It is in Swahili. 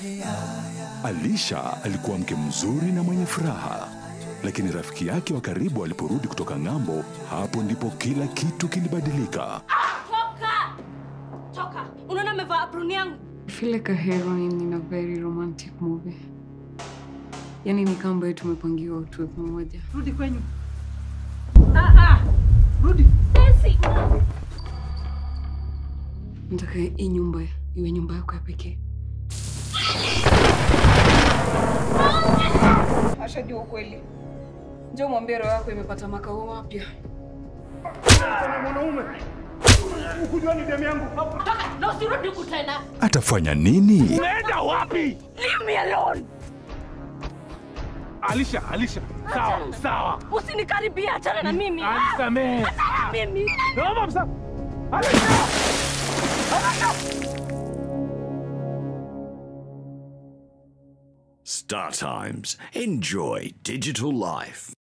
Alisha alikuwa mke mzuri na mwenye furaha, lakini rafiki yake wa karibu aliporudi kutoka ng'ambo, hapo ndipo kila kitu kilibadilika. Toka! Toka! Unaona amevaa aproni yangu? I feel like a heroine in a very romantic movie. Yaani ni kama ambayo tumepangiwa tuwe pamoja. Rudi kwenyu. Ah, ah. Rudi. Besi! Nataka hii nyumba iwe nyumba yako ya pekee. Ashajua ukweli. Njoo mwambie roho yako imepata makao mapya. Toka! Na usirudi huku tena! Atafanya nini? Unaenda wapi? Leave me alone! Alisha, Alisha. Sawa, sawa. Usinikaribie, achana na mimi! Anisamehe. Mimi! Naomba msa. Alisha! Star Times. Enjoy digital life.